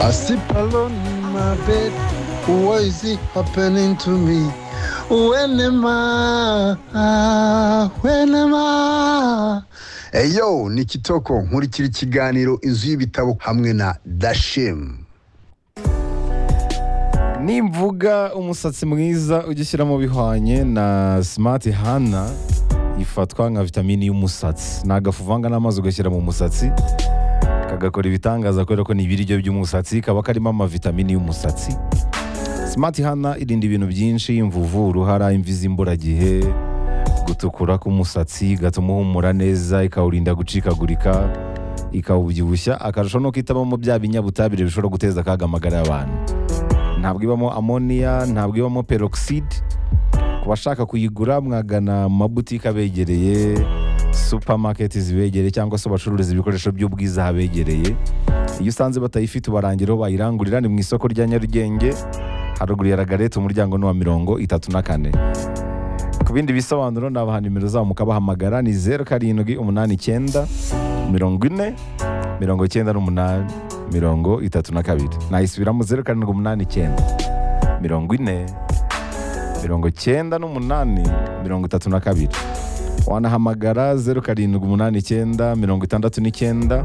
I sleep alone in my bed. What is it happening to me? When am I? When am I? Eyo ni Kitoko nkurikira ikiganiro inzu y'ibitabo hamwe na Dashim. nimvuga umusatsi mwiza ujya ushyira mu bihwanye na simati hana ifatwa nka vitamini y'umusatsi ni agafu uvanga n'amazi ugashyira mu musatsi kagakora ibitangaza kubera ko ni ibiryo by'umusatsi kaba karimo amavitamini y'umusatsi simati hana irinda ibintu byinshi imvuvu uruhara imvi z'imburagihe gutukura k'umusatsi igatuma uhumura neza ikawurinda gucikagurika ikawubyibushya akarusho nuko itabamo bya binyabutabire bishobora guteza akaga amagara y'abantu ntabwo ibamo amoniya ntabwo ibamo peroxide ku bashaka kuyigura mwagana mu mabutike abegereye supamaketi zibegereye cyangwa se bacururiza ibikoresho by'ubwiza habegereye iyo usanze batayifite ubarangira aho bayirangurira ni mu isoko rya nyarugenge haruguru ya ragarete umuryango ni uwa mirongo itatu na kane ku bindi bisobanuro nabaha nimero zabo mukabahamagara ni zeru karindwi umunani icyenda mirongo ine mirongo icyenda n'umunani mirongo itatu na kabiri nayisubiramo zeru karindwi umunani icyenda mirongo ine mirongo icyenda n'umunani mirongo itatu na kabiri wanahamagara zeru karindwi umunani icyenda mirongo itandatu n'icyenda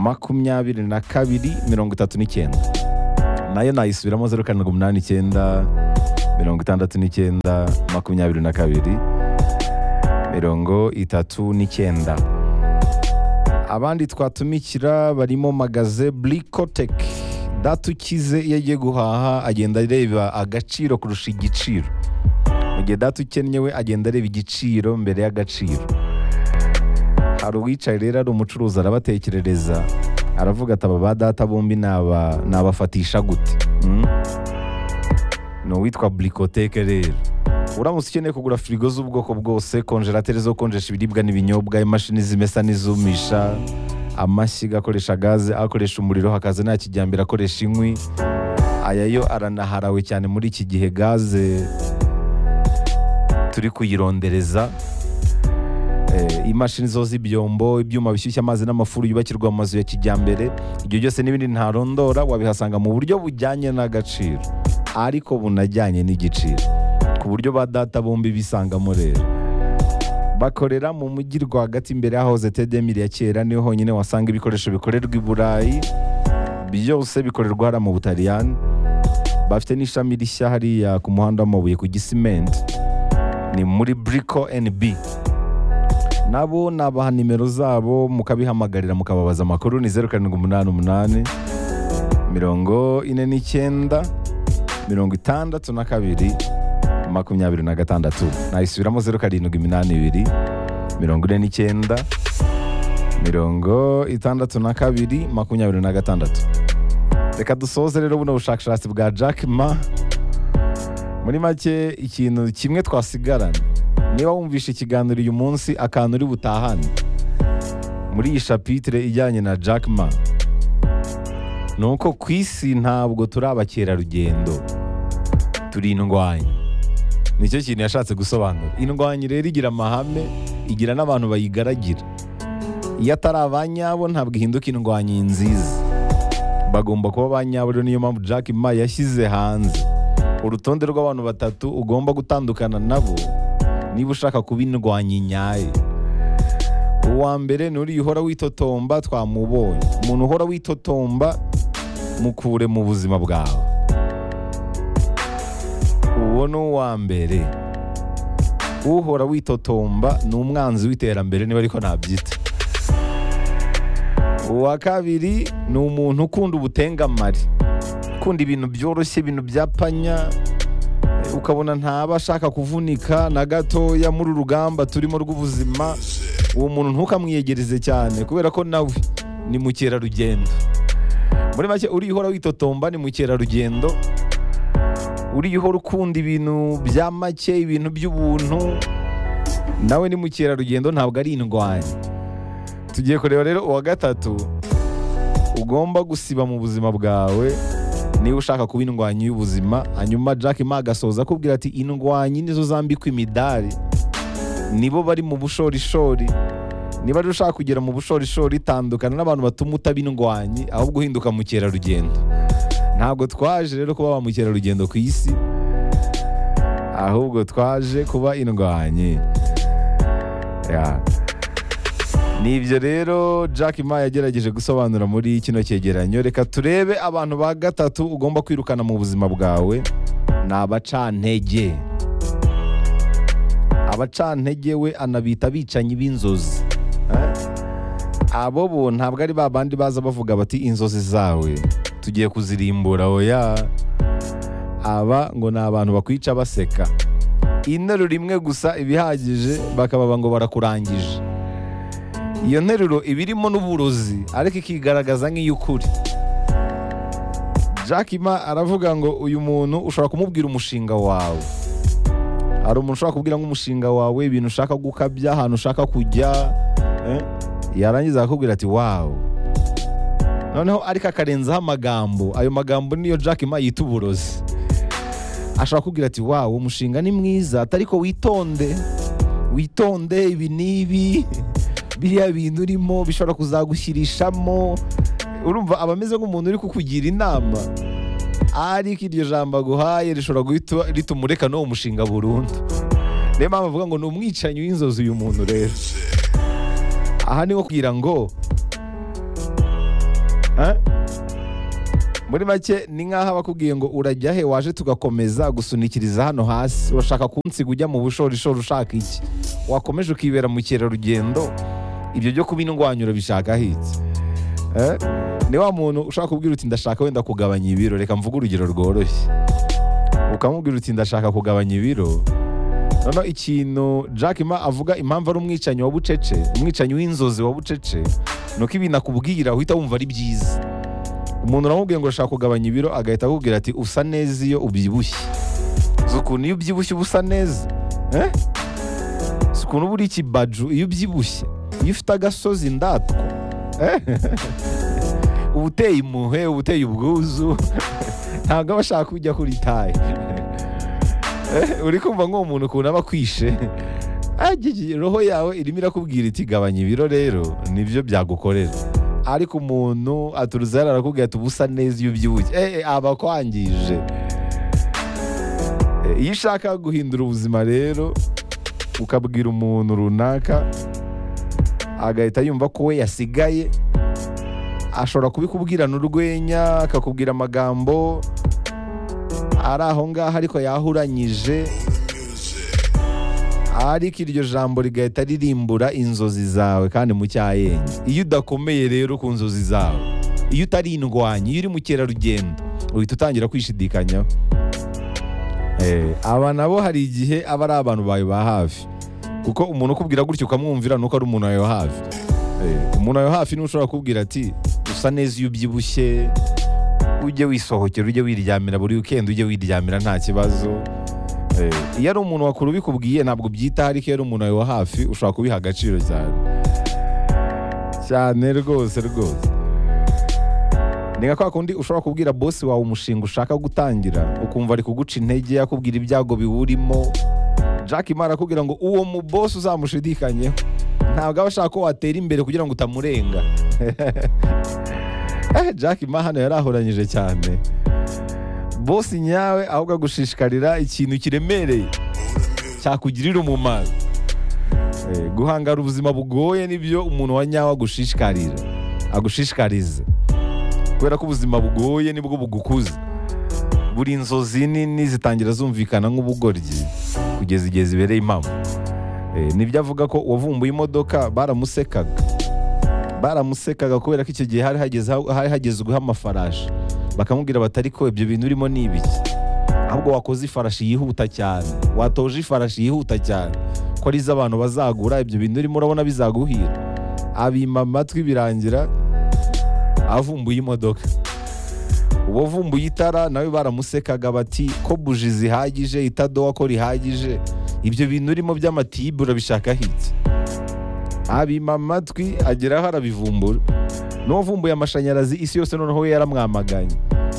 makumyabiri na kabiri mirongo itatu n'icyenda nayo nayisubiramo zeru karindwi umunani icyenda mirongo itandatu n'icyenda makumyabiri na kabiri mirongo itatu n'icyenda abandi twatumikira barimo magaze Blicotek datukize iyo agiye guhaha agenda areba agaciro kurusha igiciro mu gihe data ukennye we agenda areba igiciro mbere y'agaciro hari uwicaye rero ari umucuruzi arabatekerereza aravuga ati aba ba data bombi naba- nabafatisha gute Mm? ni uwitwa burikoteke rero uramutse ukeneye kugura firigo z'ubwoko bwose konjerateri zo konjesha ibiribwa n'ibinyobwa imashini zimesa n'izumisha amashyiga akoresha gaze akoresha umuriro hakaza nta kijyambere akoresha inkwi aya yo aranaharawe cyane muri iki gihe gaze turi kuyirondereza Eh, imashini zo z'ibyombo ibyuma bishyushya amazi n'amafuru yubakirwa mu mazu ya kijyambere ibyo byose n'ibindi ntarondora wabihasanga mu buryo bujyanye n'agaciro ariko bunajyanye n'igiciro ku buryo ba data bombi bisangamo rero bakorera mu mujyi rwagati imbere y'ahoze tedemiri ya kera niho honyine wasanga ibikoresho bikorerwa i burayi byose bikorerwa hariya mu butaliyani bafite n'ishami rishya hariya ku muhanda w'amabuye ku gisimenti ni muri buriko NB nabo nabaha nimero zabo mukabihamagarira mukababaza amakuru ni zeru karindwi umunani umunani mirongo ine n'icyenda mirongo itandatu na kabiri makumyabiri na gatandatu nayisubiramo zeru karindwi iminani ibiri mirongo ine n'icyenda mirongo itandatu na kabiri makumyabiri na gatandatu reka dusoze rero buno bushakashatsi bwa Jack Ma muri make ikintu kimwe twasigarana niba wumvishe ikiganiro uyu munsi akantu uri butahane muri iyi shapitire ijyanye na Jack Ma ni uko ku isi ntabwo turi abakerarugendo turi indwanyi nicyo kintu yashatse gusobanura indwanyi rero igira amahame igira n'abantu bayigaragira iyo atari abanyabo ntabwo ihinduka indwanyi nziza bagomba kuba abanyabo rero niyo mpamvu Jack Ma yashyize hanze urutonde rw'abantu batatu ugomba gutandukana nabo niba ushaka kuba indwanyi nyayo uwa mbere ni uriya uhora witotomba twamubonye umuntu uhora witotomba mukure mu buzima bwawe uwo ni uwa mbere uhora witotomba ni umwanzi w'iterambere niba ariko nabyita uwa kabiri ni umuntu ukunda ubutengamari ukunda ibintu byoroshye ibintu byapanya ukabona ntaba ashaka kuvunika na gatoya muri uru rugamba turimo rw'ubuzima uwo muntu ntukamwiyegereze cyane kubera ko nawe ni mukerarugendo muri make uriya uhora witotomba ni mukerarugendo uriya uhora ukunda ibintu bya make ibintu by'ubuntu nawe ni mukerarugendo ntabwo ari indwanyi tugiye kureba rero uwa gatatu ugomba gusiba mu buzima bwawe niba ushaka kuba indwanyi y'ubuzima hanyuma Jack Ma agasoza akubwira ati indwanyi nizo zambikwa imidari nibo bari mu bushorishori niba rero ushaka kugera mu bushorishori tandukana n'abantu batuma utabindwanye ahubwo uhinduka mukerarugendo ntabwo twaje rero kuba ba mukerarugendo ku isi ahubwo twaje kuba indwanyi Ya. ni ibyo rero Jack Ma yagerageje gusobanura muri kino cyegeranyo reka turebe abantu ba gatatu ugomba kwirukana mu buzima bwawe ni abacantege abacantege we anabita abicanyi b'inzozi Eh? abo bo ntabwo ari ba bandi baza bavuga bati inzozi zawe tugiye kuzirimbura oya aba ngo ni abantu bakwica baseka interuro rimwe gusa ibihagije bakababa ngo barakurangije iyo nteruro iba irimo n'uburozi ariko ikigaragaza nk'iy'ukuri Jack Ma aravuga ngo uyu muntu ushobora kumubwira umushinga wawe hari umuntu ushobora kubwira nk'umushinga wawe ibintu ushaka gukabya ahantu ushaka kujya eh, yarangiza akakubwira ati wawu noneho ariko akarenzaho amagambo ayo magambo niyo Jack Ma yita uburozi ashobora kubwira ati wawu umushinga ni mwiza atari ko witonde witonde ibi n'ibi biriya bintu urimo bishobora kuzagushyirishamo urumva aba ameze nk'umuntu uri kukugira inama ariko iryo jambo aguhaye rishobora guhita rituma ureka n'uwo mushinga burundu niyo mpamvu avuga ngo ni umwicanyi w'inzozi uyu muntu rero aha ni nko kugira ngo Eh? muri make ni nk'aho abakubwiye ngo urajya he waje tugakomeza gusunikiriza hano hasi urashaka kunsiga ujya mu bushorishori ushaka iki wakomeje ukibera mu kerarugendo ibyo byo kuba indwanyi urabishaka hiki Eh? ni wa muntu ushaka kubwira uti ndashaka wenda kugabanya ibiro reka mvuge urugero rworoshye ukamubwira uti ndashaka kugabanya ibiro noneho ikintu Jack Ma avuga impamvu ari umwicanyi wa bucece umwicanyi w'inzozi wa bucece ni uko ibintu akubwira uhita wumva ari byiza umuntu uramubwiye ngo urashaka kugabanya ibiro agahita akubwira ati usa neza iyo ubyibushye uzi ukuntu iyo ubyibushye uba usa neza eh? uzi ukuntu uba uri ikibaju iyo ubyibushye iyo ufite agasozi ndatwa eh? uba uteye impuhwe uba uteye ubwuzu ntabwo aba ashaka kujya kuri taye Eh, uri kumva nk'uwo muntu ukuntu aba akwishe Agigi, roho yawe irimo irakubwira iti gabanya ibiro rero nibyo byagukorera ariko umuntu aturuza hano arakubwira ati ubusa neza iyo ubyibushye Eh, eh, aba akwangije Eh, iyo ushaka guhindura ubuzima rero ukabwira umuntu runaka agahita yumva ko we yasigaye ashobora kubikubwirana urwenya akakubwira amagambo ari aho ngaho ariko yahuranyije ariko iryo jambo rigahita ririmbura inzozi zawe kandi mu cyayenge iyo udakomeye rero ku nzozi zawe iyo utari indwanyi iyo uri mukerarugendo uhita utangira kwishidikanyaho Eh, aba nabo hari igihe aba ari abantu bawe ba hafi kuko umuntu ukubwira gutyo ukamwumvira nuko ari umuntu wawe hafi Eh, umuntu wawe hafi niwe ushobora kukubwira ati usa neza iyo ubyibushye ujye wisohokera ujye wiryamira buri weekend ujye wiryamira nta kibazo Eh, iyo ari umuntu wakuru ubikubwiye ntabwo ubyitaho ariko iyo ari umuntu wawe wa hafi ushobora kubiha agaciro cyane cyane rwose rwose ni nka kwa kundi ushobora kubwira bosi wawe umushinga ushaka gutangira ukumva ari kuguca intege yakubwira ibyago biwurimo Jack Ma arakubwira ngo uwo mu bosi uzamushidikanyeho ntabwo aba ashaka ko watera imbere kugira ngo utamurenga Eh, Jack Ma hano yari ahoranyije cyane bosi nyawe ahubwo agushishikarira ikintu kiremereye cyakugirira umumaro Eh, guhangara ubuzima bugoye nibyo umuntu wa nyawe agushishikarira agushishikariza kubera ko ubuzima bugoye nibwo bugukuza buri inzozi nini zitangira zumvikana nk'ubugoryi kugeza igihe zibereye impamo Eh, nibyo avuga ko uwavumbuye imodoka baramusekaga baramusekaga kubera ko icyo gihe hari hageze hari hagezweho amafarashi bakamubwira bati ariko ibyo bintu urimo ni ibiki ahubwo wakoze ifarashi yihuta cyane watoje ifarashi yihuta cyane ko ari abantu bazagura ibyo bintu urimo urabona bizaguhira abima amatwi birangira avumbuye imodoka uwo vumbuye itara nawe baramusekaga bati ko buji zihagije itadowa ko rihagije ibyo bintu urimo by'amatibe urabishaka hiki abima amatwi ageraho arabivumbura n'uwavumbuye amashanyarazi isi yose noneho we yaramwamaganye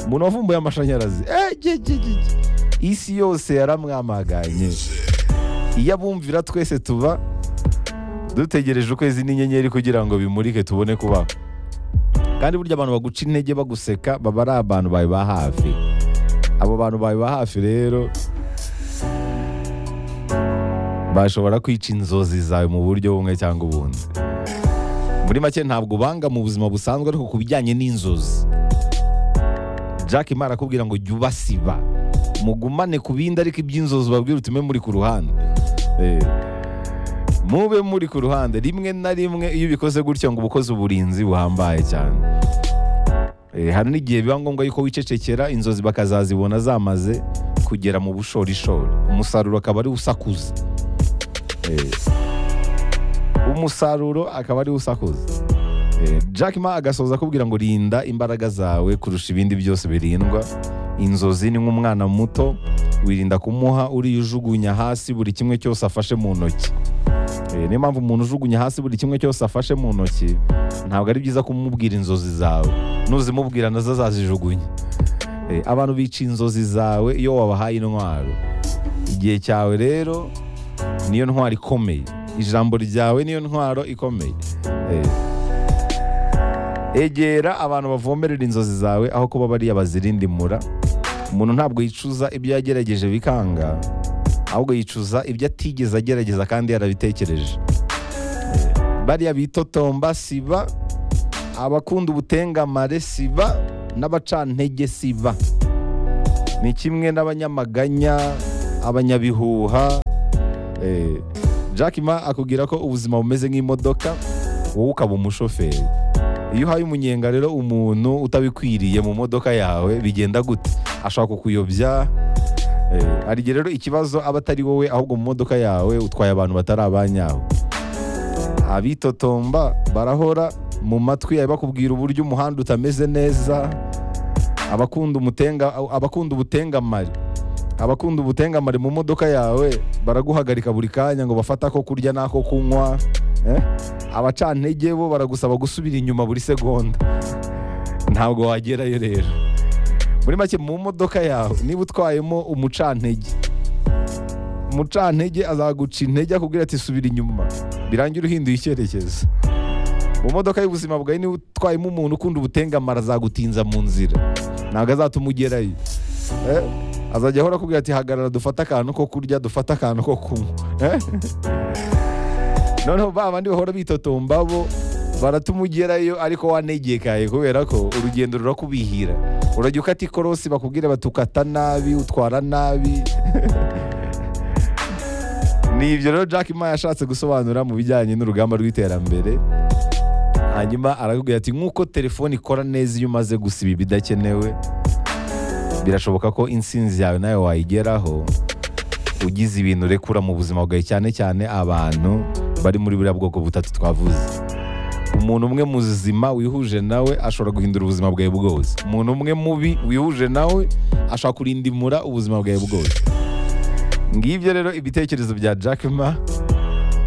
umuntu wavumbuye amashanyarazi eh, ge, ge, ge, ge. isi yose yaramwamaganye iyo abumvira twese tuba dutegereje ukwezi n'inyenyeri kugira ngo bimurike tubone kubaho kandi burya abantu baguca intege baguseka baba ari abantu bawe ba hafi abo bantu bawe ba hafi rero bashobora kwica inzozi zawe mu buryo bumwe cyangwa ubundi muri make ntabwo banga mu buzima busanzwe ariko ku bijyanye n'inzozi jack imana arakubwira ngo jya ubasiba mugumane ku bindi ariko iby'inzozi ubabwire utume muri ku ruhande Eh, mube muri ku ruhande rimwe na rimwe iyo ubikoze gutya ngo uba ukoze uburinzi buhambaye cyane Eh, hari n'igihe biba ngombwa yuko wicecekera inzozi bakazazibona zamaze kugera mu bushorishori umusaruro akaba ari usakuza Eh, umusaruro akaba ari usakuza Eh, Jack Ma agasoza akubwira ngo rinda imbaraga zawe kurusha ibindi byose birindwa inzozi ni nk'umwana muto wirinda kumuha uriya ujugunya hasi buri kimwe cyose afashe mu ntoki Eh, niyo mpamvu umuntu ujugunya hasi buri kimwe cyose afashe mu ntoki ntabwo ari byiza kumubwira inzozi zawe nuzimubwira nazo azazijugunya Eh, abantu bica inzozi zawe iyo wabahaye intwaro igihe cyawe rero niyo ntwaro ikomeye ijambo ryawe niyo ntwaro ikomeye Eh, egera abantu bavomerera inzozi zawe aho kuba bariya bazirindimura umuntu ntabwo yicuza ibyo yagerageje bikanga ahubwo yicuza ibyo atigeze agerageza kandi yarabitekereje Eh, bariya bitotomba siba abakunda ubutengamare siba n'abacantege siba ni kimwe n'abanyamaganya abanyabihuha Eh, Jack Ma akubwira ko ubuzima bumeze nk'imodoka wowe ukaba umushoferi iyo uhaye umunyenga rero umuntu utabikwiriye mu modoka yawe bigenda gute ashobora kukuyobya Eh, hari igihe rero ikibazo aba atari wowe ahubwo mu modoka yawe utwaye abantu batari abanyawe abitotomba barahora mu matwi yawe bakubwira uburyo umuhanda utameze neza abakunda umutenga abakunda ubutengamari abakunda ubutengamare mu modoka yawe baraguhagarika buri kanya ngo bafate ako kurya n'ako kunywa eh? abacantege bo baragusaba gusubira inyuma buri segonda ntabwo wagerayo rero muri make mu modoka yawe niba utwayemo umucantege umucantege azaguca intege akubwira ati subira inyuma birangira uhinduye icyerekezo mu modoka y'ubuzima bwawe niba utwayemo umuntu ukunda ubutengamara azagutinza mu nzira ntabwo azatuma ugerayo Eh, azajya ahora akubwira ati hagarara dufate akantu ko kurya dufate akantu ko kunywa Eh? noneho ba bandi bahora bitotomba bo baratuma ugerayo ariko wanegekaye kubera ko urugendo rurakubihira urajya ukata ikorosi bakubwira bati ukata nabi utwara nabi ni ibyo rero Jack Ma yashatse gusobanura mu bijyanye n'urugamba rw'iterambere hanyuma arakubwira ati nk'uko telefone ikora neza iyo umaze gusiba ibidakenewe birashoboka ko insinzi yawe nawe wayigeraho ugize ibintu urekura mu buzima bwawe cyane cyane abantu bari muri buriya bwoko butatu twavuze umuntu umwe muzima wihuje nawe ashobora guhindura ubuzima bwawe bwose umuntu umwe mubi wihuje nawe ashobora kurindimura ubuzima bwawe bwose ngibyo rero ibitekerezo bya Jack Ma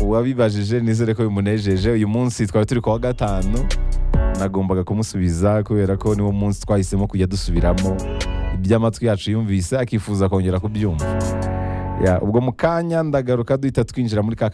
uwabibajije nizere ko bimunejeje uyu munsi twari turi ku wa gatanu nagombaga kumusubiza kubera ko niwo munsi twahisemo kujya dusubiramo ibyo amatwi yacu yumvise akifuza kongera kubyumva Ya, ubwo mu kanya ndagaruka duhita twinjira muri ka